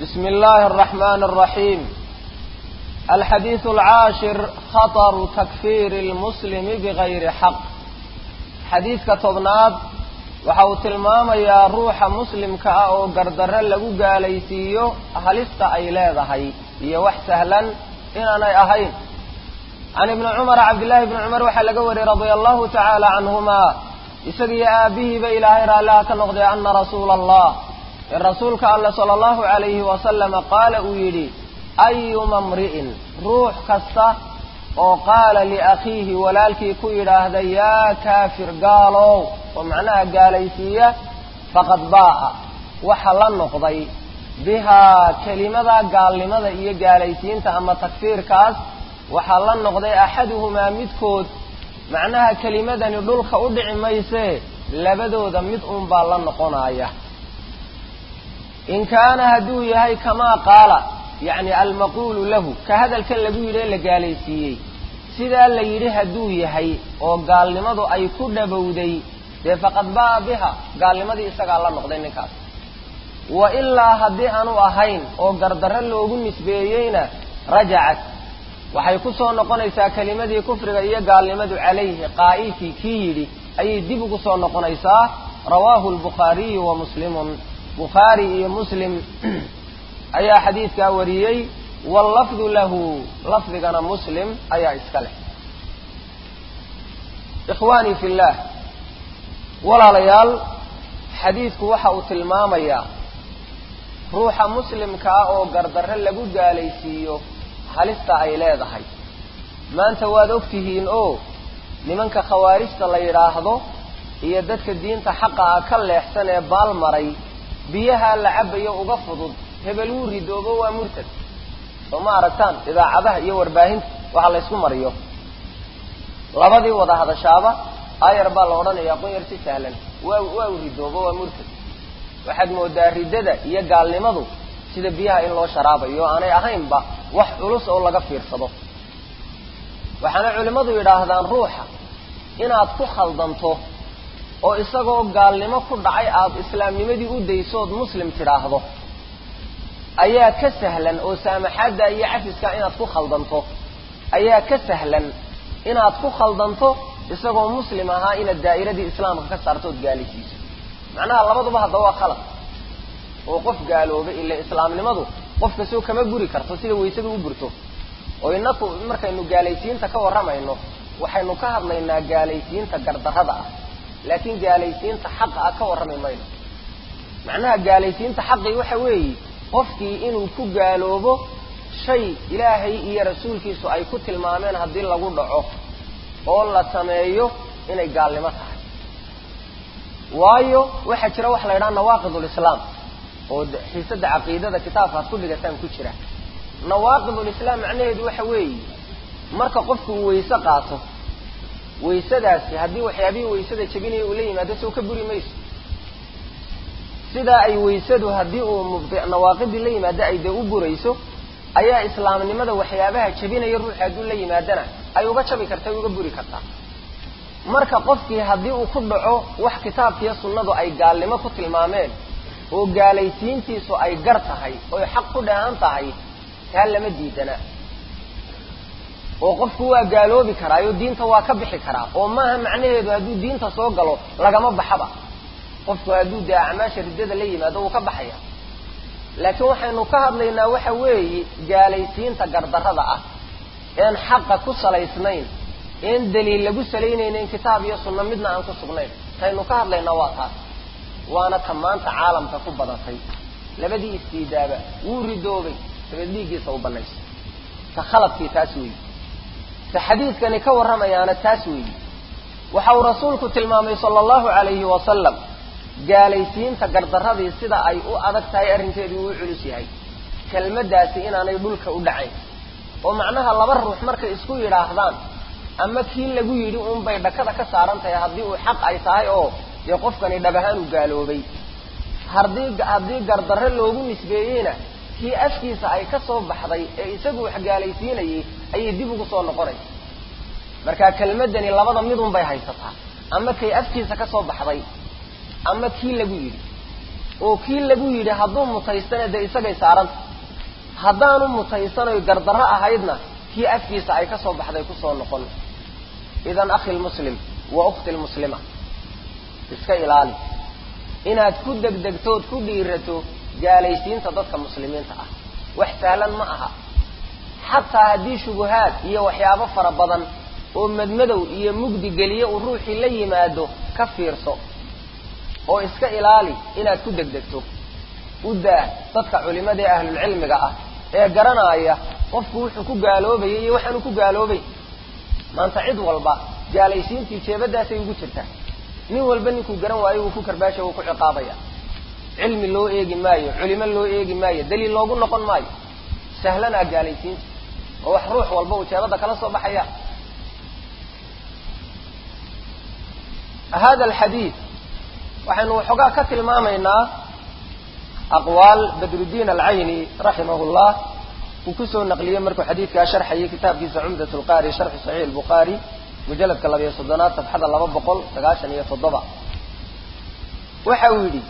بسم الله الرحمن الرحيم الحديث العاشر خطر تكفير المسلم بغير حق حديث كتبناد waxa uu tilmaamayaa ruuxa muslimka ah oo gardarre lagu gaalaysiiyo halista ay leedahay iyo wax sahlan inaanay ahayn can ibni cumara cabdillahi bni cumar waxaa laga wariyey radia allahu tacaala canhumaa isagiyo aabihiiba ilaahay raalliha ka noqday ana rasuula allah in rasuulka alle sala allahu calayhi wasalama qaala uu yidhi ayuma mri'in ruux kasta oo qaala liakhiihi walaalkii ku yidhaahda yaa kaafir gaalow oo macnaha gaalaysiiya faqad baa'a waxa la noqday bihaa kelimada gaalnimada iyo gaalaysiinta ama takfiirkaas waxaa la noqday axaduhumaa midkood macnaha kelimadani dhulka u dhici maysee labadooda mid unbaa la noqonaya in kaana hadduu yahay kamaa qaala yacni almaquulu lahu ka hadalkan lagu yidhi ee la gaalaysiiyey sidaa la yidhi hadduu yahay oo gaalnimadu ay ku dhabowday dee faqad ba'a biha gaalnimadii isagaa la noqday ninkaas wa ilaa haddii aanu ahayn oo gardarro loogu nisbeeyeyna rajacat waxay ku soo noqonaysaa kelimadii kufriga iyo gaalnimadu calayhi qaa'ilkii kii yidhi ayay dib ugu soo noqonaysaa rawaahu lbukhaariyu wa muslimun bukhaari iyo muslim ayaa xadiidkaa wariyey wallafdu lahu lafdigana muslim ayaa iska leh ikhwaanii fi llah walaalayaal xadiidku waxa uu tilmaamayaa ruuxa muslimka ah oo gardarre lagu gaalaysiiyo halista ay leedahay maanta waad og tihiin oo nimanka khawaarijta la yidhaahdo iyo dadka diinta xaqa ah ka leexsan ee baalmaray biyaha la cabayo uga fudud hebel wuu ridoobo waa murtad soo ma aragtaan idaacadaha iyo warbaahinta waxa laysku mariyo labadii wada hadashaaba ayar baa la odhanayaa qunyar si sahlan waa waa u ridoobo waa murtad waxaad moodaa riddada iyo gaalnimadu sida biyaha in loo sharaabayo aanay ahaynba wax culus oo laga fiirsado waxaana culimmadu yidhaahdaan ruuxa inaad ku khaldanto oo isagoo gaalnimo ku dhacay aada islaamnimadii u daysood muslim tidhaahdo ayaa ka sahlan oo saamaxaadda iyo cafiskaa inaad ku khaldanto ayaa ka sahlan inaad ku khaldanto isagoo muslim ahaa inaad daa'iradii islaamka ka saarto ood gaalaysiiso macnaha labaduba hadda waa khalad oo qof gaaloobay ila islaamnimadu qof kastoo kama buri karto sida waysadu u burto oo inaku markaynu gaalaysiinta ka warramayno waxaynu ka hadlaynaa gaalaysiinta gardarrada ah laakiin gaalaysiinta xaqa ah ka warrami mayno macnaha gaalaysiinta xaqii waxa weeye qofkii inuu ku gaaloobo shay ilaahay iyo rasuulkiisu ay ku tilmaameen haddii lagu dhaco oo la sameeyo inay gaalnimo tahay waayo waxaa jira waxa la yidhaha nawaaqid ulislaam oo xiisada caqiidada kitaabkaad ku dhigataan ku jira nawaaqid ulislaam macnaheedu waxa weeye marka qofku uu wayse qaato waysadaasi haddii waxyaabihii waysada jebinaya uu la yimaado soo ka buri mayso sidaa ay waysadu haddii uu mubdi nawaaqidii la yimaado ay dee u burayso ayaa islaamnimada waxyaabaha jebinaya ruuxi hadduu la yimaadana ay uga jabi kartaa uga buri kartaa marka qofkii haddii uu ku dhaco wax kitaabkiiyo sunnadu ay gaalnimo ku tilmaameen oo gaalaysiintiisu ay gar tahay oy xaq ku dheehan tahay taa lama diidana oo qofku waa gaaloobi karaayo diinta waa ka bixi karaa oo maaha macnaheedu hadduu diinta soo galo lagama baxaba qofku hadduu dee acmaasha riddada la yimaado wuu ka baxaya laakiin waxaynu ka hadlaynaa waxa weeye gaalaysiinta gardarrada ah een xaqa ku salaysnayn een daliil lagu salaynaynayn kitaab iyo sunno midna aan ku sugnayn taynu ka hadlaynaa waa taas waana ta maanta caalamka ku badatay labadii istiidaaba wuu ridoobay dabeed dhiiggiisa u banayso ta khaladkii taas weeyi ta xadiidkani ka warramayaana taas weeyi waxa uu rasuulku tilmaamay sala allahu calayhi wasalam gaalaysiinta gardarradii sida ay u adag tahay arrinkeedu uu u culus yahay kelmaddaasi inaanay dhulka u dhacayn oo macnaha laba ruux markay isku yidhaahdaan ama kii lagu yidhi uunbay dhakada ka saaran tahay haddii uu xaq ay tahay oo dee qofkani dhab ahaan uu gaaloobay haddii haddii gardarre loogu nisbeeyeyna kii afkiisa ay ka soo baxday ee isagu wax gaalaysiinayay ayay dib ugu soo noqonaysa marka kelmaddani labada midun bay haysataa ama kay afkiisa ka soo baxday ama kii lagu yidhi oo kii lagu yidhi hadduu mutaystana dee isagay saaranta haddaanu mutaysanoy gardarro ahaydna kii afkiisa ay ka soo baxday kusoo noqon idan akhi lmuslim wa ukhti lmuslima iska ilaali inaad ku degdegtood ku dhiirato gaalaysiinta dadka muslimiinta ah wax sahlan ma aha xataa haddii shubuhaad iyo waxyaabo fara badan oo madmadow iyo mugdi geliye uu ruuxii la yimaado ka fiirso oo iska ilaali inaad ku degdegto u daa dadka culimada ee ahlulcilmiga ah ee garanaya qofku wuxuu ku gaaloobayay iyo waxaanu ku gaaloobay maanta cid walba gaalaysiintii jeebadaasay ugu jirtaa nin walba ninkuu garan waayo wuu ku karbaasha wuu ku ciqaabaya cilmi loo eegi maayo culimo loo eegi maayo daliil loogu noqon maayo sahlanaa gaalaysiinta oo wax ruux walba uu jeebada kala soo baxaya hada alxadiid waxaynu waxoogaa ka tilmaamaynaa aqwaal badrudiin alcayni raximah llah uu kusoo naqliyey markuu xadiidkaa sharxayay kitaabkiisa cumdat lqaari sharxu saxiix lbukhaari mujaladka labayo soddonaad safxada laba boqol sagaashan iyo toddoba waxa uu yidhi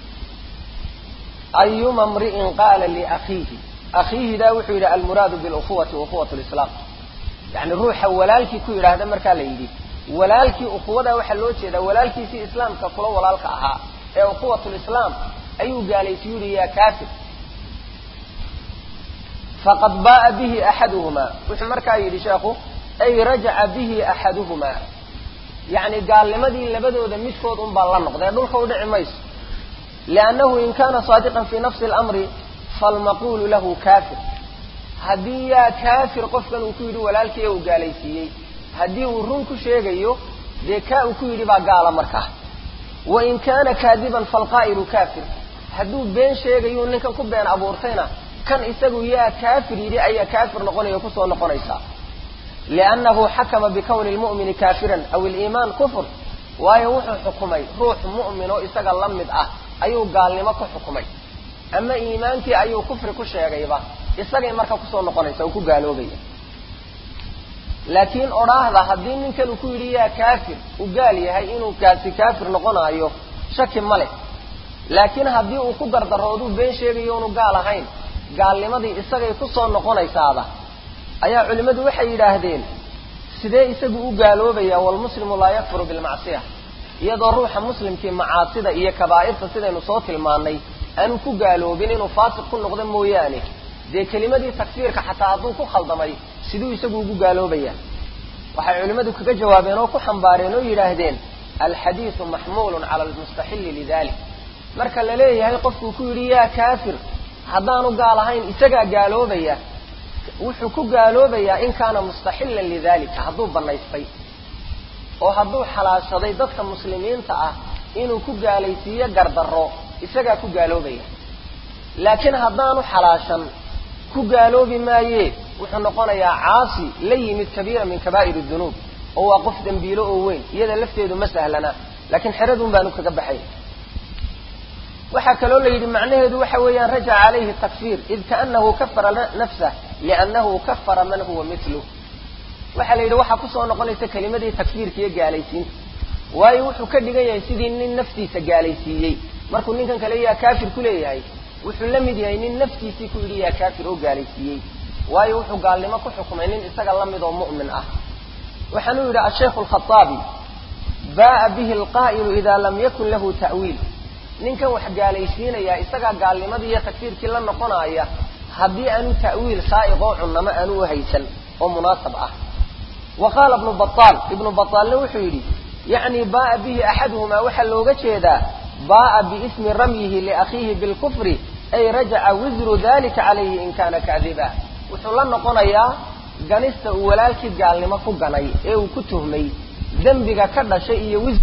ayuma mri'in qaala liakhiihi akhiihidaa wuxuu yidhi almuraadu bilukuwati ukuwat lislaam yani ruuxa walaalkii ku yidhaahda markaa la yidhi walaalkii ukuwadaa waxaa loo jeedaa walaalkiisii islaamka kula walaalka ahaa ee ukuwat lislaam ayuu gaalaysiyu yihi yaa kaafir faqad ba'a bihi axaduhumaa wuxuu markaa yidhi sheekhu ay rajaca bihi axaduhumaa yacni gaalnimadii labadooda midkood un baa la noqdee dhulka u dhici mayso liannahu in kaana saadiqan fii nafsi اlamri falmaquulu lahu kaafir haddii yaa kaafir qofkan uu ku yidhi walaalkii uu gaalaysiiyey haddii uu run ku sheegayo dee kaa uu ku yidhi baa gaala markaa wain kaana kaadiban falqaa'ilu kaafir hadduu been sheegayu ninkan ku been abuurtayna kan isagu yaa kaafir yidhi ayaa kaafir noqonaya kusoo noqonaysaa liannahu xakama bikawni lmu'mini kaafiran aw iliimaan kufr waayo wuxuu xukumay ruux mu'min oo isaga la mid ah ayuu gaalnimo ku xukumay ama iimaankii ayuu kufri ku sheegayba isagay marka kusoo noqonaysa oo ku gaaloobaya laakiin odhaahda haddii ninkan uu ku yidhi yaa kaafir uu gaal yahay inuu kaasi kaafir noqonaayo shaki ma leh laakiin haddii uu ku dardarooduu been sheegayo unu gaal ahayn gaalnimadii isagay kusoo noqonaysaada ayaa culimmadu waxay yidhaahdeen sidee isagu u gaaloobaya walmuslimu laa yakfuru bilmacsiya iyadoo ruuxa muslimkii macaasida iyo kabaa'irta sidaynu soo tilmaannay aanu ku gaaloobin inuu faasiq ku noqdo mooyaane dee kelimadii takfiirka xataa hadduu ku khaldamay siduu isagu ugu gaaloobaya waxay culimmadu kaga jawaabeen oo ku xambaareen oo yidhaahdeen alxadiidu maxmuulun cala almustaxilli lidalik marka la leeyahay qofkuu ku yidhi yaa kaafir haddaanu gaal ahayn isagaa gaaloobaya wuxuu ku gaaloobayaa in kaana mustaxillan lidalika hadduu bannaystay oo hadduu xalaashaday dadka muslimiinta ah inuu ku gaalaysiiyo gardarro isagaa ku gaaloobaya laakiin haddaanu xalaashan ku gaaloobi maaye wuxuu noqonayaa caasi la yimid kabiira min kabaa'ir dunuub oo waa qof dembiilo oo weyn iyada lafteedu ma sahlana laakiin xeradun baanu kaga baxay waxaa kaloo la yidhi macnaheedu waxa weeyaan rajaca calayhi takfiir id kaanahu kafara nafsah liannahu kafara man huwa miluh waxaa la yidhi waxaa kusoo noqonaysa kelimadii takfiirka iyo gaalaysiinta waayo wuxuu ka dhigan yahay sidii nin naftiisa gaalaysiiyey markuu ninkan kale yaa kaafir ku leeyahay wuxuu la mid yahay nin naftiisii ku yidhi yaa kaafir oo gaalaysiiyey waayo wuxuu gaalnimo ku xukumay nin isaga la mid oo mu'min ah waxaanuu yidhi ashaykhu alkhaaabi ba'a bihi alqaa'ilu ida lam yakun lahu ta'wiil ninkan wax gaalaysiinayaa isagaa gaalnimadii iyo takfiirkii la noqonaaya haddii aanu ta'wiil saa'iqoo cunnamo aanu u haysan oo munaasab ah wa qaala ibnu baaal ibnu bataalna wuxuu yidhi yacni ba'a bihi axaduhumaa waxaa looga jeedaa ba'a biismi ramyihi liakhiihi bilkufri ay rajaca wisru dalika calayhi in kaana kaadiba wuxuu la noqonayaa ganista uu walaalkii gaalnimo ku ganay ee uu ku tuhmay dembiga ka dhashay iyo wisr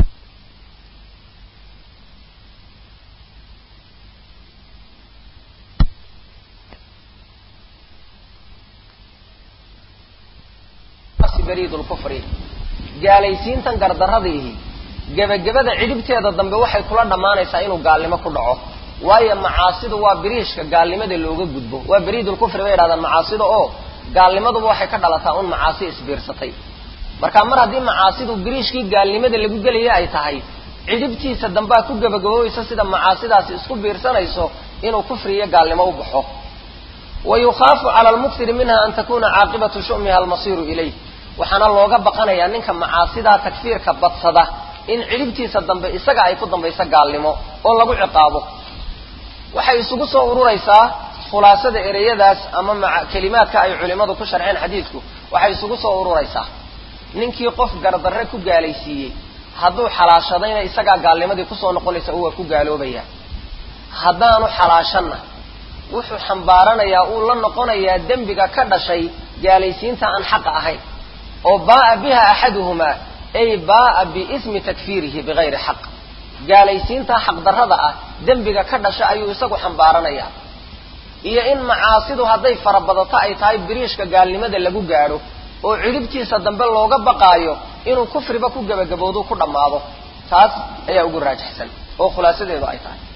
bariidulkufri gaalaysiintan gardarradiihi gebagabada cidhibteeda dambe waxay kula dhammaanaysaa inuu gaalnimo ku dhaco waayo macaasidu waa biriishka gaalnimada looga gudbo waa bariidulkufri bay yidhahdaan macaasida oo gaalnimaduba waxay ka dhalataa un macaasi isbiirsatay marka mar haddii macaasidu biriishkii gaalnimada lagu gelaya ay tahay cidhibtiisa dambaa ku gebagaboobeysa sida macaasidaasi isku biirsanayso inuu kufri iyo gaalnimo u baxo wa yukhaafu cala almuktiri minha an takuna caaqibatu shumiha almasiiru ilayh waxaana looga baqanayaa ninka macaasidaa takfiirka badsada in cidhibtiisa dambe isaga ay ku dambayso gaalnimo oo lagu ciqaabo waxay isugu soo ururaysaa khulaasada ereyadaas ama maa kelimaadka ay culimmadu ku sharxeen xadiidku waxay isugu soo ururaysaa ninkii qof gardarre ku gaalaysiiyey hadduu xalaashadayna isagaa gaalnimadii kusoo noqonaysa oo waa ku gaaloobaya haddaanu xalaashanna wuxuu xambaaranayaa uu la noqonayaa dembiga ka dhashay gaalaysiinta aan xaqa ahayn oo baa'a biha axaduhumaa ay baa'a biismi takfiirihi bigayri xaq gaalaysiinta xaqdarrada ah dembiga ka dhasha ayuu isagu xambaaranayaa iyo in macaasidu hadday farabadato ay tahay biriishka gaalnimada lagu gaadho oo cidhibtiisa dambe looga baqaayo inuu kufriba ku gebagaboodu ku dhammaado taas ayaa ugu raajixsan oo khulaasadeedu ay tahay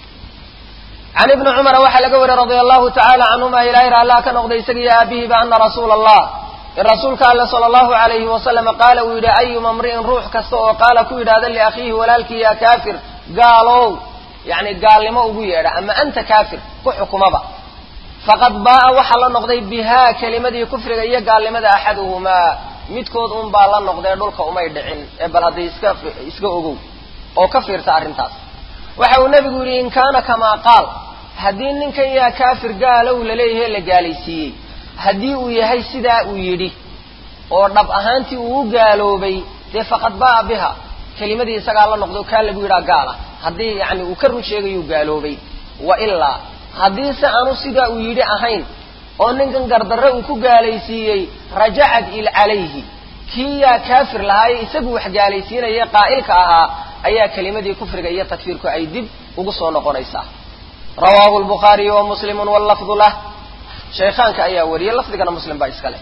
can ibni cumara waxaa laga wariyey radia allahu tacaala canhuma ilaahay raallaa ka noqday isagiiyo aabihiba ana rasuula allah in rasuulka alle sala allahu alayhi wasalama qaala uu yidhi ayuma mri'in ruux kasta oo qaala ku yidhahda liakhiihi walaalkii yaa kaafir gaalow yacni gaalnimo ugu yeedha ama anta kaafir ku xukumaba faqad baa'a waxaa la noqday bihaa kelimadii kufriga iyo gaalnimada axaduhumaa midkood un baa la noqdee dhulka umay dhicin ee bal hadday iska iska ogow oo ka fiirta arrintaas waxa uu nebigu yidhi in kaana kamaa qaal haddii ninkan yaa kaafir gaalow laleeyahay la gaalaysiiyey haddii uu yahay sidaa uu yidhi oo dhab ahaantii uu u gaaloobay dee faqad baa'a biha kelimadii isagaa la noqdo kaa lagu yidhaha gaala haddii yacni uu ka run sheegayuu gaaloobay wa ilaa haddii se aanu sidaa uu yidhi ahayn oo ninkan gardarre uu ku gaalaysiiyey rajacad il calayhi kii yaa kaafir lahaaye isagu wax gaalaysiinaya qaa'ilka ahaa ayaa kelimadii kufriga iyo takfiirku ay dib ugu soo noqonaysaa rawaahu lbukhaariyu wa muslimun wallafdu lah shaykhaanka ayaa wariyey lafdigana muslim baa iska leh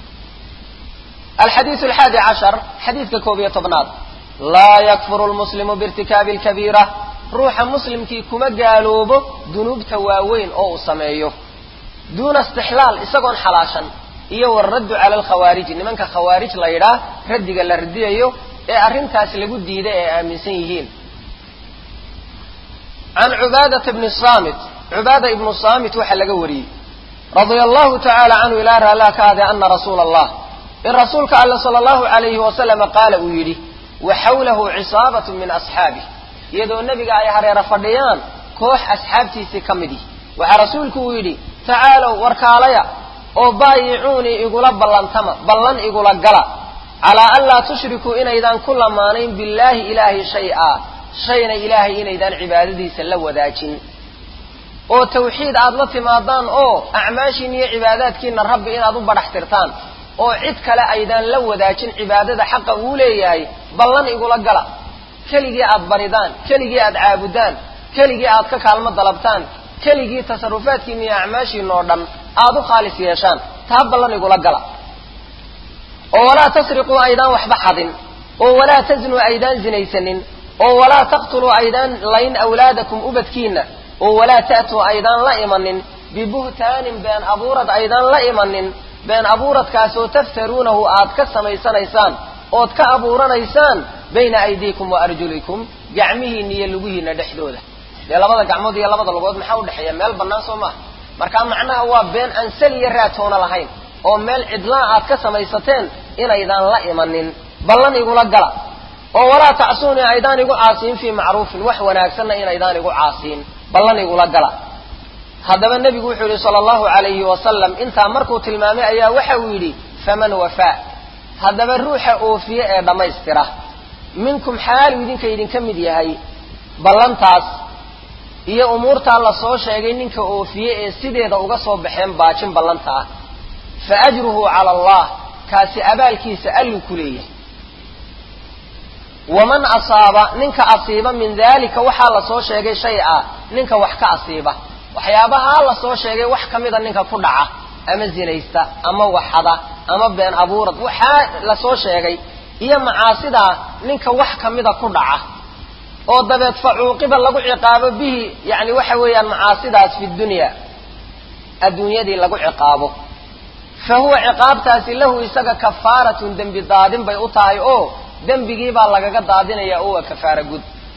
alxadiidu alxaadi cashar xadiidka koob iyo tobnaad laa yakfuru lmuslimu biirtikaabi alkabiira ruuxa muslimkii kuma gaaloobo dunuubta waaweyn oo uu sameeyo duuna istixlaal isagoon xalaashan iyo waraddu cala alkhawaariji nimanka khawaarij la yidhaah raddiga la radiyayo ee arrintaas lagu diiday ee aaminsan yihiin can cubaadata bni saamit cubaada ibnu saamit waxaa laga wariyey radia allahu tacaala canhu ilaa raallaa ka ade ana rasuula allah in rasuulka alle sala allahu alayhi wasalama qaala uu yidhi wa xawlahu cisaabatu min asxaabih iyadoo nebiga ay hareero fadhiyaan koox asxaabtiisii ka mid ihi waxaa rasuulku uu yidhi tacaalow warkaalaya oo baayicuunii igula ballantama ballan igula gala calaa an laa tushrikuu inaydaan ku lamaanayn billaahi ilaahi shay-a shayna ilaahay inaydaan cibaadadiisa la wadaajin oo tawxiid aad la timaadaan oo acmaashiin iyo cibaadaadkiina rabbi inaad u badhax tirtaan oo cid kale aydaan la wadaajin cibaadada xaqa uu leeyahay ballan igula gala keligii aad baridaan keligii aad caabudaan keligii aad ka kaalmo dalabtaan keligii tasarufaadkiina iyo acmaashiina oo dhan aad u khaalis yeeshaan taa ballan igula gala oo walaa tasriquu aydaan waxba xadin oo walaa taznuu aydaan zinaysanin oo walaa taqtuluu aydaan layn awlaadakum ubadkiina oo walaa ta'tuu aydaan la imanin bibuhtaanin been abuurad aydaan la imanin been abuuradkaasoo taftaruunahu aad ka samaysanaysaan ood ka abuuranaysaan bayna aydiikum wa arjulikum gacmihiina iyo lugihiina dhexdooda dee labada gacmood iyo labada lugood maxaa udhexeeya meel bannaan soo maaha markaa macnaha waa been aan sal iyo raatoona lahayn oo meel cidlaa aad ka samaysateen inaydaan la imanin ballan igula gala oo walaa tacsuunii aydaan igu caasiin fii macruufin wax wanaagsanna inaydaan igu caasiin ballan igula gala haddaba nebigu wuxuu yidhi sala allahu alayhi wasalam intaa markuu tilmaamay ayaa waxa uu yidhi faman wafaa haddaba ruuxa oofiye ee dhammaystira minkum xaalu idinka idinka mid yahay ballantaas iyo umuurtaa la soo sheegay ninka oofiye ee sideeda uga soo baxeen baajin ballantaa fa ajruhu cala allah kaasi abaalkiisa alluu ku leeyahay waman asaaba ninka asiiba min daalika waxaa la soo sheegay shay a ninka wax ka asiiba waxyaabahaa la soo sheegay wax ka mida ninka ku dhaca ama zinaysta ama waxada ama been abuurad waxaa la soo sheegay iyo macaasidaa ninka wax ka mida ku dhaca oo dabeed facuuqiba lagu ciqaabo bihi yani waxa weeyaan macaasidaas fi dunya adduunyadii lagu ciqaabo fa huwa ciqaabtaasi lahu isaga kafaaratun dembi daadin bay u tahay oo dembigiibaa lagaga daadinaya oo waa kafaara gud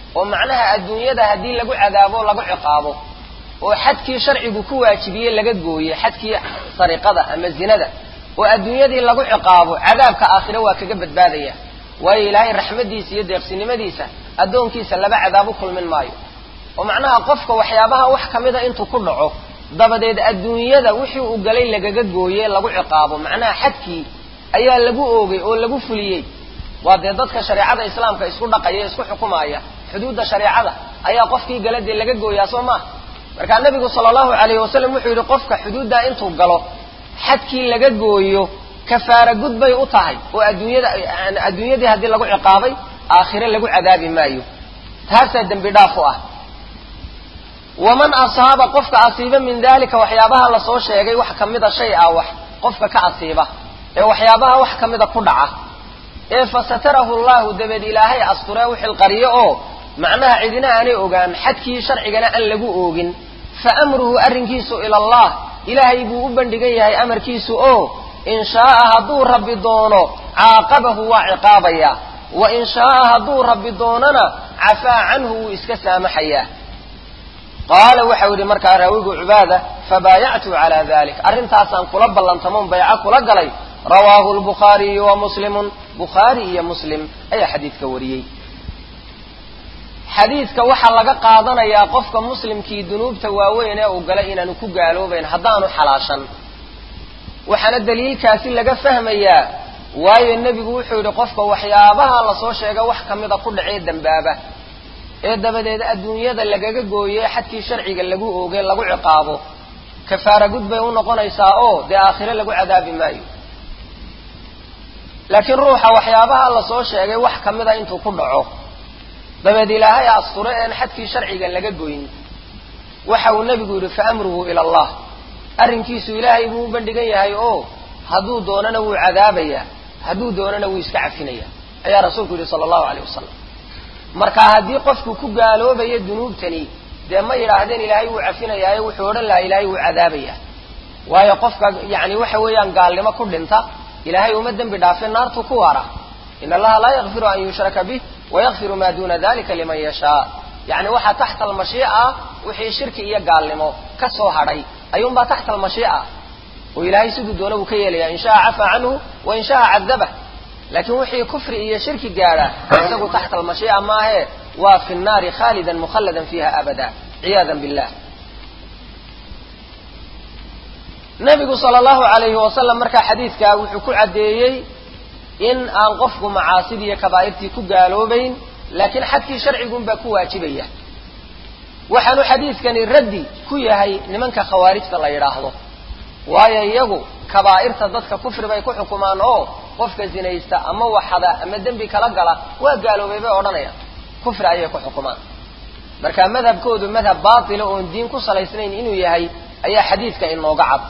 oo macnaha adduunyada haddii lagu cadaabo lagu ciqaabo oo xadkii sharcigu ku waajibiyey laga gooye xadkii sariqada ama zinada oo adduunyadii lagu ciqaabo cadaabka aakhire waa kaga badbaadaya waayo ilaahay raxmaddiisa iyo deeqsinimadiisa addoonkiisa laba cadaab u kulmin maayo oo macnaha qofka waxyaabaha wax ka mida intuu ku dhaco dabadeed adduunyada wixii uu galay lagaga gooye lagu ciqaabo macnaha xadkii ayaa lagu oogay oo lagu fuliyey waa dee dadka shareecada islaamka isku dhaqaya isku xukumaya xuduudda shareecada ayaa qofkii gala dee laga gooyaa soo maaha markaa nabigu sala allahu alayhi wasalam wuxuu yidhi qofka xuduuddaa intuu galo xadkii laga gooyo kafaara gud bay u tahay oo adduunyada adduunyadii haddii lagu ciqaabay aakhire lagu cadaabi maayo taasaa dembi dhaaf u ah waman asaaba qofka asiiba min dalika waxyaabaha lasoo sheegay wax kamida shay ah wax qofka ka asiiba ee waxyaabaha wax kamida ku dhaca ee fasatarahu llahu dabeed ilaahay asturee u xilqariyo oo macnaha cidina aanay ogaan xadkii sharcigana aan lagu oogin fa amruhu arrinkiisu ila allah ilaahay buu u bandhigan yahay amarkiisu oo in shaaa hadduu rabbi doono caaqabahu waa ciqaabaya wa in shaaa hadduu rabbi doonana cafaa canhu wuu iska saamaxayaa qaala waxau yidhi markaa raawigu cubaada fabaayactu calaa dalik arrintaasaan kula ballantamoon bayco kula galay rawaahu lbukhaariyu wa muslimun bukhaari iyo muslim ayaa xadiidka wariyey xadiidka waxaa laga qaadanayaa qofka muslimkii dunuubta waaweyn ee uu galay inaanu ku gaaloobayn haddaanu xalaashan waxaana daliilkaasi laga fahmayaa waayo nebigu wuxuu yidhi qofka waxyaabaha lasoo sheega wax kamida ku dhacee dembaaba ee dabadeed adduunyada lagaga gooye xadkii sharciga lagu oogay lagu ciqaabo kafaara gud bay u noqonaysaa oo dee aakhire lagu cadaabi maayo laakiin ruuxa waxyaabaha lasoo sheegay wax kamida intuu ku dhaco dabeed ilaahay asture een xadkii sharciga laga goyn waxa uu nebigu yidhi fa amruhu ila allah arrinkiisu ilaahay buu u bandhigan yahay oo hadduu doonana wuu cadaabayaa hadduu doonana wuu iska cafinaya ayaa rasuulku yidhi sala allahu aleyh wasalam marka haddii qofku ku gaaloobayo dunuubtani dee ma yidhaahdeen ilaahay wuu cafinayaayo wuxuu odhan lahaa ilaahay wuu cadaabaya waayo qofka yani waxa weeyaan gaalnimo ku dhinta ilaahay uma dembi dhaafin naartu ku waara in allaha laa yakfiru an yushraka bih wayakfiru ma duna dalika liman yashaa yani waxaa taxta almashiica wixii shirki iyo gaalnimo ka soo hadhay ayuunbaa taxta almashiica oo ilaahay siduu doona buu ka yeelaya in shaaa cafaa canhu wa in shaaa cadabah laakiin wixii kufri iyo shirki gaadha isagu taxta almashiica maahe waa fi nnaari khaalidan mukhalladan fiiha abada ciyaadan billah nabigu sala allahu alayhi wasalam markaa xadiidkaa wuxuu ku caddeeyey in aan qofku macaasidii iyo kabaa'irtii ku gaaloobayn laakiin xadkii sharcigunbaa ku waajibaya waxaanu xadiidkani raddi ku yahay nimanka khawaarijta la yidhaahdo waayo iyagu kabaa'irta dadka kufri bay ku xukumaan oo qofka zinaysta ama waxada ama dembi kala gala waa gaaloobay bay odhanayaan kufri ayay ku xukumaan marka madhabkoodu madhab baatila oon diin ku salaysnayn inuu yahay ayaa xadiidka inooga cad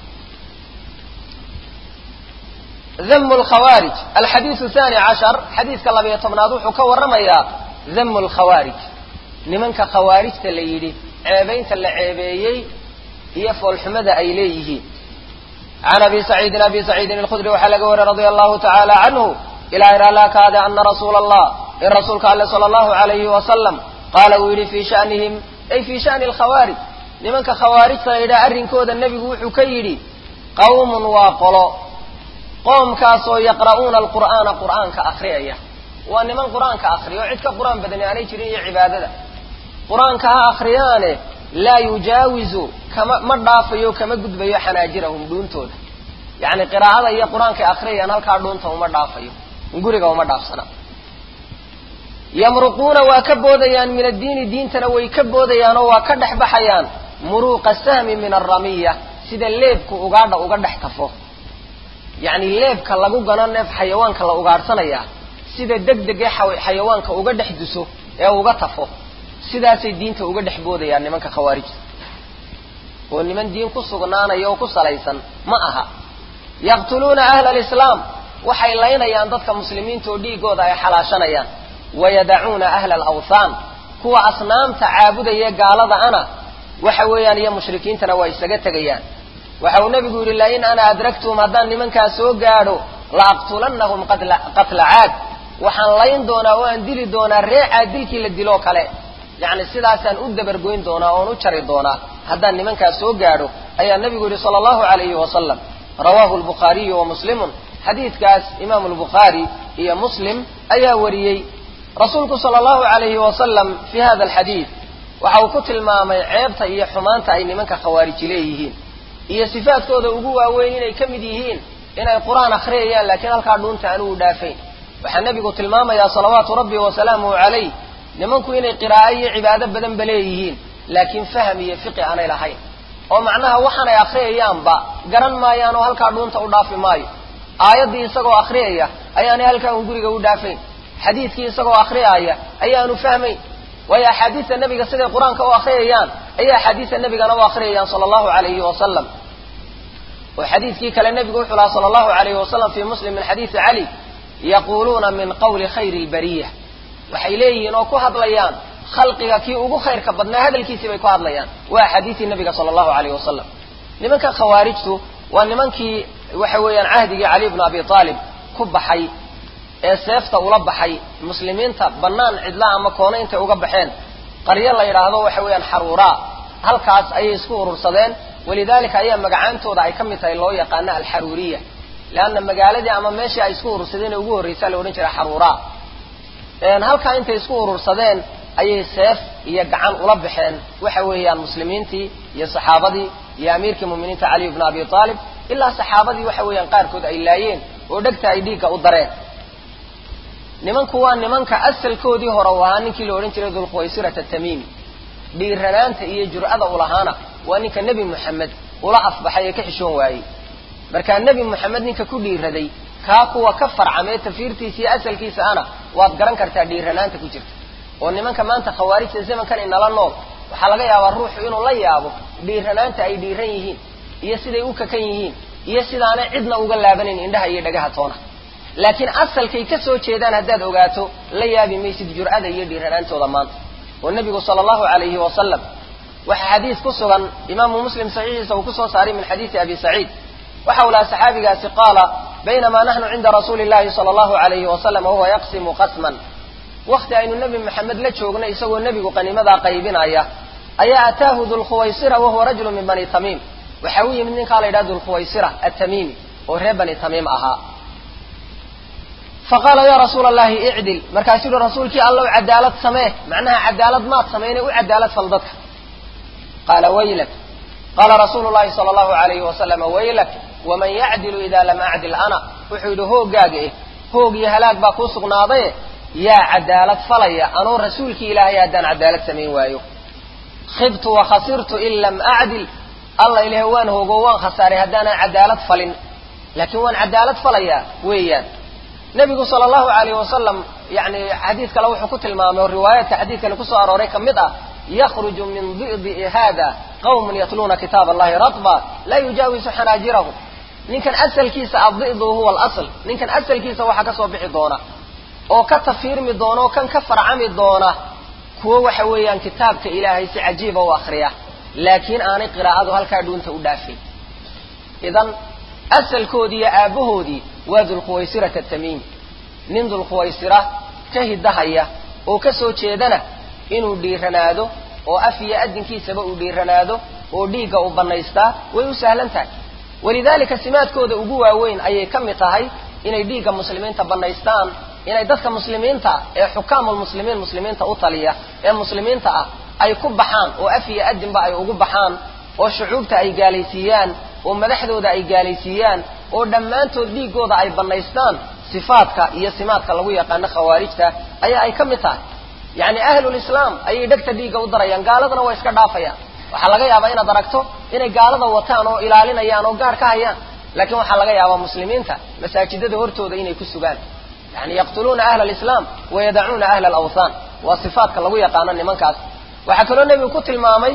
dam lkhawaarij alxadiidu thani cashar xadiidka labayo tobnaad wuxuu ka warramayaa dam lkhawaarij nimanka khawaarijta la yidhi ceebaynta la ceebeeyey iyo foolxumada ay leeyihiin can abi saciidin abi saciidin alkhudri waxaa laga wariy radia allahu tacaala canhu ilaa iralaakaade ana rasuula allah in rasuulka alle sala allahu alayhi wasalam qaala uu yidhi fii shanihim ay fii shani alkhawaarij nimanka khawaarijta la yidhaha arrinkooda nebigu wuxuu ka yidhi qawmun waa qolo qoomkaasoo yaqra'uuna alqur'aana qur'aanka akhriyaya waa niman qur-aanka akriya oo cid ka qur-aan badani aanay jirin iyo cibaadada qur-aanka ha akriyaane laa yujaawizu kama ma dhaafayo kama gudbayo xanaajirahum dhuuntooda yacni qiraa'ada iyo qur-aankay akhriyayaan halkaa dhuunta uma dhaafayo guriga uma dhaafsana yamruquuna waa ka boodayaan min addiini diintana way ka boodayaan oo waa ka dhex baxayaan muruuqa sahmi min alramiya sida leebku ugaadha uga dhex tafo yacni leebka lagu gano neef xayawaanka la ugaadhsanayaa sida deg deg ee xayawaanka uga dhex duso ee uga tafo sidaasay diinta uga dhex boodayaan nimanka khawaarijta oo niman diin ku sugnaanaya oo ku salaysan ma aha yaqtuluuna ahla alislaam waxay laynayaan dadka muslimiinta oo dhiigooda ay xalaashanayaan wayadacuuna ahla alawthaan kuwa asnaamta caabudaya gaalada ana waxa weeyaan iyo mushrikiintana waa isaga tegayaan waxa uu nabigu yidhi lain ana adraktum haddaan nimankaas soo gaadho la aqtulannahum qatla caad waxaan layn doonaa oo aan dili doonaa reecaa dilkii la diloo kale yacni sidaasaan u dabargoyn doonaa oon u jari doonaa haddaan nimankaas soo gaadho ayaa nebigu yidhi sala allahu calayhi wasalam rawaahu albukhaariyu wa muslimun xadiidkaas imaamu albukhaari iyo muslim ayaa wariyey rasuulku sala allahu calayhi wasalam fii hada alxadiid waxa uu ku tilmaamay ceebta iyo xumaanta ay nimanka khawaariji leeyihiin iyo sifaadkooda ugu waaweyn inay ka mid yihiin inay qur-aan akhriyayaan laakiin halkaa dhuunta anugu dhaafayn waxaa nebigu tilmaamayaa salawaatu rabbi wasalaamuhu calayh nimanku inay qiraa'o iyo cibaado badanba leeyihiin laakiin faham iyo fiqi aanay lahayn oo macnaha waxaanay akhriyayaanba garan maayaan oo halkaa dhuunta u dhaafi maayo aayaddii isagoo akhriyaya ayaanay halkaa un guriga u dhaafayn xadiidkii isagoo akhriyaaya ayaanu fahmayn waayo axaadiista nebiga siday qur-aanka u akhriyayaan ayay axaadiista nebigana u akhriyayaan sala allahu calayhi wasalam oo xadiidkii kale nebigu wuxuu lahaa sala allahu calayhi wasalam fii muslim min xadiidi cali yaquuluuna min qawli khayri lbariya waxay leeyihiin oo ku hadlayaan khalqiga kii ugu khayrka badnaa hadalkiisii bay ku hadlayaan waa axaadiistii nebiga sala allahu calayhi wasalam nimanka khawaarijtu waa nimankii waxa weeyaan cahdigii cali bnu abi aalib ku baxay ee seefta ula baxay muslimiinta bannaan cidlaa ama koona intay uga baxeen qaryo la yidhaahdo waxa weeyaan xaruuraa halkaas ayay isku urursadeen walidaalika ayaa magacaantooda ay ka mid tahay loo yaqaano alxaruuriya leanna magaaladii ama meeshii ay isku urursadeen ee ugu horreysaa la odhan jiray xaruuraa halkaa intay isku urursadeen ayay seef iyo gacan ula baxeen waxa weeyaan muslimiintii iyo saxaabadii iyo amiirkii muminiinta cali bnu abi aalib ilaa saxaabadii waxa weeyaan qaarkood ay laayeen oo dhegta ay dhiigga u dareen nimanku waa nimanka asalkoodii hore u ahaa ninkii la odhan jiray dulkhuwaysirata tamiimi dhiiranaanta iyo jur'ada ulahaana waa ninka nebi moxamed ula afbaxay ee ka xishoon waayey markaa nebi moxamed ninka ku dhiiraday kaa kuwa ka farcamee tafiirtiisa iyo asalkiisa ana waad garan kartaa dhiiranaanta ku jirta oo nimanka maanta khawaarijta zamankan inala nool waxaa laga yaabaa ruuxu inuu la yaabo dhiiranaanta ay dhiiran yihiin iyo siday u kakan yihiin iyo sidaanay cidna uga laabanayn indhaha iyo dhagaha toona laakiin asalkay ka soo jeedaan haddaad ogaato la yaabi maysid jur'ada iyo dhiiranaantooda maanta oo nebigu sala allahu calayhi wasalam waxaa xadiis ku sugan imaamu muslim saxiixiisa uu kusoo saaray min xadiisi abi saciid waxa uu lahaa saxaabigaasi qaala baynamaa naxnu cinda rasuuli llahi sala allahu alayhi wasalam wahuwa yaqsimu qasman wakti aynu nebi maxamed la joogno isagoo nebigu qaniimadaa qaybinaya ayaa ataahu dulkhuwaysira wahuwa rajulu min bani tamiim waxa u yimid ninkaa la yidhaha dulkhuwaysira atamiimi oo reer bani tamiim ahaa faqaala ya rasuula allahi icdil markaasuu yihi rasuulkii allow cadaalad samee macnaha cadaalad maad samayne u cadaalad fal dadka qaala waylak qaala rasuulu llahi sala allahu alayhi wasalama waylak waman yacdilu ida lam acdil ana wuxuu yidhi hooggaaga eh hoog iyo halaag baa kuu sugnaadaye yaa cadaalad falaya anoo rasuulkii ilaahay haddaan cadaalad samayn waayo khibtu wa khasirtu in lam acdil alla ilaah waan hoogo waan khasaaray haddaanan cadaalad falin laakiin waan cadaalad falayaa weeyaan nebigu sala allahu alayh wasalam yani xadiid kale wuxuu ku tilmaamay oo riwaayaadka xadiidkani kusoo arooray ka mid ah yakhruju min di'di hada qawmun yatluuna kitaab allahi ratba laa yujaawisu xanaajirahum ninkan asalkiisa addi'du huwa alasl ninkan asalkiisa waxaa kasoo bixi doona oo ka tafiirmi doona oo kan ka farcami doona kuwo waxa weeyaan kitaabka ilaahay si cajiiba u akriya laakiin aanay qiraa'adu halkaa dhuunta u dhaafin idan asalkoodii iyo aabbahoodii waa dulkhuwaysirata tamiimi nin dulkhuwaysira ka hidahaya oo ka soo jeedana inuu dhiiranaado oo af iyo adinkiisaba uu dhiiranaado oo dhiigga uu bannaystaa way u sahlan tahay walidaalika simaadkooda ugu waaweyn ayay ka mid tahay inay dhiigga muslimiinta bannaystaan inay dadka muslimiinta ee xukaamulmuslimiin muslimiinta u taliya ee muslimiinta ah ay ku baxaan oo af iyo adinba ay ugu baxaan oo shucuubta ay gaalaysiiyaan oo madaxdooda ay gaalaysiiyaan oo dhammaantood dhiiggooda ay bannaystaan sifaadka iyo simaadka lagu yaqaano khawaarijta ayaa ay ka mid tahay yacni ahlulislaam ayay dhegta dhiigga u darayaan gaaladana waa iska dhaafayaan waxaa laga yaabaa inaad aragto inay gaalada wataan oo ilaalinayaan oo gaar ka hayaan laakiin waxaa laga yaabaa muslimiinta masaajidada hortooda inay ku sugaan yani yaqtuluuna ahla alislaam wayadacuuna ahla alawthaan waa sifaadka lagu yaqaano nimankaas waxaa kaloo nebigu ku tilmaamay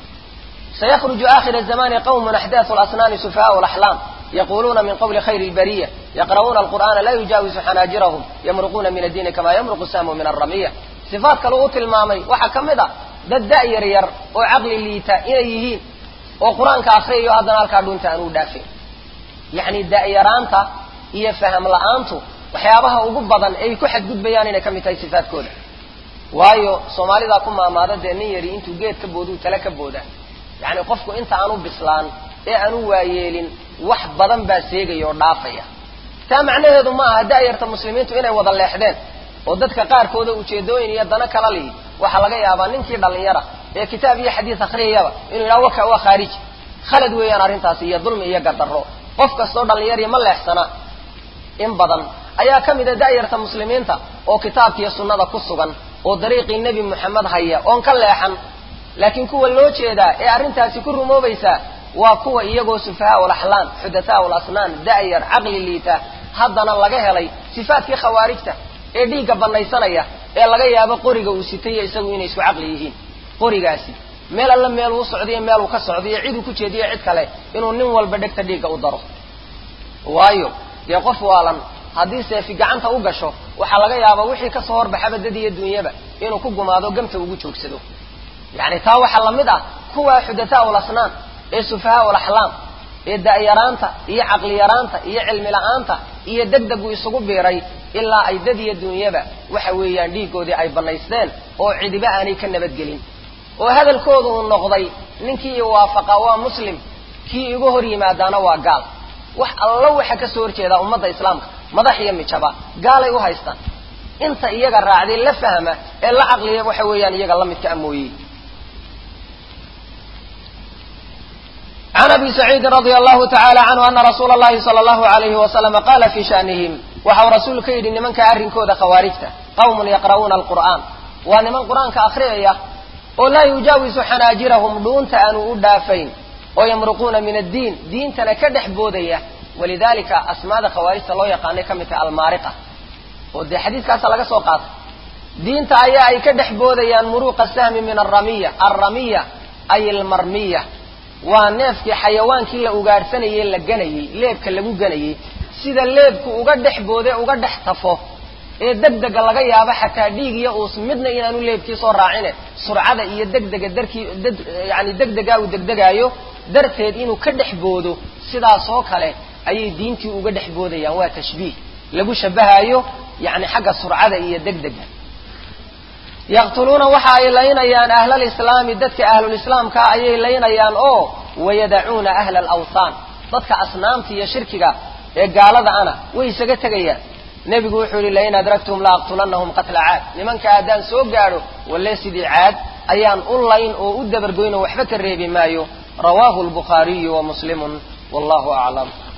سيخرج آخر الزمان قوم أحداث الأصنام سفهاء الأحلام يقولون من قول خير البرية يقرؤون القرآن لا يجاوز حناجرهم يمرقون من الدين كما يمرق السام من الرمية صفات كالو tilmaamay waxaa ka mid a dad da-yar yar oo caqli liita inay yihiin oo qur-aanka akriyayo haddana halkaa dhunta aan u dhaafin yacni da-yaraanta iyo faham la-aantu waxyaabaha ugu badan ay ku xadgudbayaan inay ka mid tahay sifaadkooda waayo soomaalidaa ku maamaada dee nin yari intuu geed ka booduu tale ka booda yacni qofku inta aanu bislaan ee aanu waayeelin wax badan baa seegaya oo dhaafaya taa macnaheedu ma aha da'yarta muslimiintu inay wada leexdeen oo dadka qaarkooda ujeedooyin iyo dana kala lihi waxaa laga yaabaa ninkii dhallinyara ee kitaab iyo xadiis akhriyayaba inuu yidhaha waka waa khaariji khalad weeyaan arrintaasi iyo dulmi iyo gardarro qof kastoo dhallinyariya ma leexsana in badan ayaa ka mid a da'yarta muslimiinta oo kitaabkiiyo sunnada ku sugan oo dariiqii nebi moxamed haya oon ka leexan laakiin kuwa loo jeedaa ee arrintaasi ku rumoobaysaa waa kuwa iyagoo sufahaa ulaxlaan xudathaa ulasnaan da'yar caqli liita haddana laga helay sifaadkii khawaarijta ee dhiigga banaysanaya ee laga yaabo qoriga uu sitayo isagu inay isku caqli yihiin qorigaasi meel alla meel uu socdiyo meel uu ka socdiyo cid uu ku jeediyo cid kale inuu nin walba dhegta dhiigga u daro waayo dee qof waalan haddii seefi gacanta u gasho waxaa laga yaabaa wixii kasoo horbaxaba dad iyo dunyaba inuu ku gumaado gamta ugu joogsado yacni taa waxaa lamid ah kuwa xudathaa ulasnaan ee sufahaa ulaxlaam ee da'yaraanta iyo caqli yaraanta iyo cilmi la-aanta iyo degdegu isugu biiray ilaa ay dad iyo dunyaba waxa weeyaan dhiiggoodii ay bannaysteen oo cidiba aanay ka nabadgelin oo hadalkoodu uu noqday ninkii i waafaqa waa muslim kii igu hor yimaadaana waa gaal wax allo waxa ka soo horjeedaa ummadda islaamka madax iyo mijaba gaalay u haystaan inta iyaga raacday la fahma ee la caqliya waxa weeyaan iyaga la midka amooyey can abi saciidin radia allahu tacala canhu ana rasuula allahi sala allahu alayhi wasalama qaala fii shanihim waxau rasuul ka yidhi nimanka arrinkooda khawaarijta qawmun yaqra'uuna alqur'aan waa niman qur-aanka akhriyaya oo laa yujaawisu xanaajirahum dhuunta aanu u dhaafayn oo yamruquuna min addiin diintana ka dhex boodaya walidalika asmaada khawaarijta loo yaqaanay ka mid tahay almaariqa oo dee xadiiskaasa laga soo qaatay diinta ayaa ay ka dhex boodayaan muruuqa sahmi min alramiya alramiya ay almarmiya waa neefkii xayawaankii la ugaadhsanayey la ganayey leebka lagu ganayey sida leebku uga dhex boode uga dhex tafo ee degdega laga yaabo xataa dhiig iyo uus midna inaanu leebkii soo raacine surcada iyo degdega darkii yani degdegaa uu degdegaayo darteed inuu ka dhex boodo sidaasoo kale ayay diintii uga dhex boodayaan waa tashbiih lagu shabahaayo yani xagga surcada iyo degdega yaqtuluuna waxa ay laynayaan ahlalislaami dadka ahlulislaamka ayay laynayaan oo wayadacuuna ahla alawthaan dadka asnaamta iyo shirkiga ee gaalada ana way isaga tegayaan nebigu wuxuu yihi lain adragtum la aqtulanahum qatla caad nimanka haddaan soo gaadho walle sidii caad ayaan u layn oo u dabargoyn oo waxba ka reebi maayo rawaahu lbukhaariyu wa muslimun wallahu aclam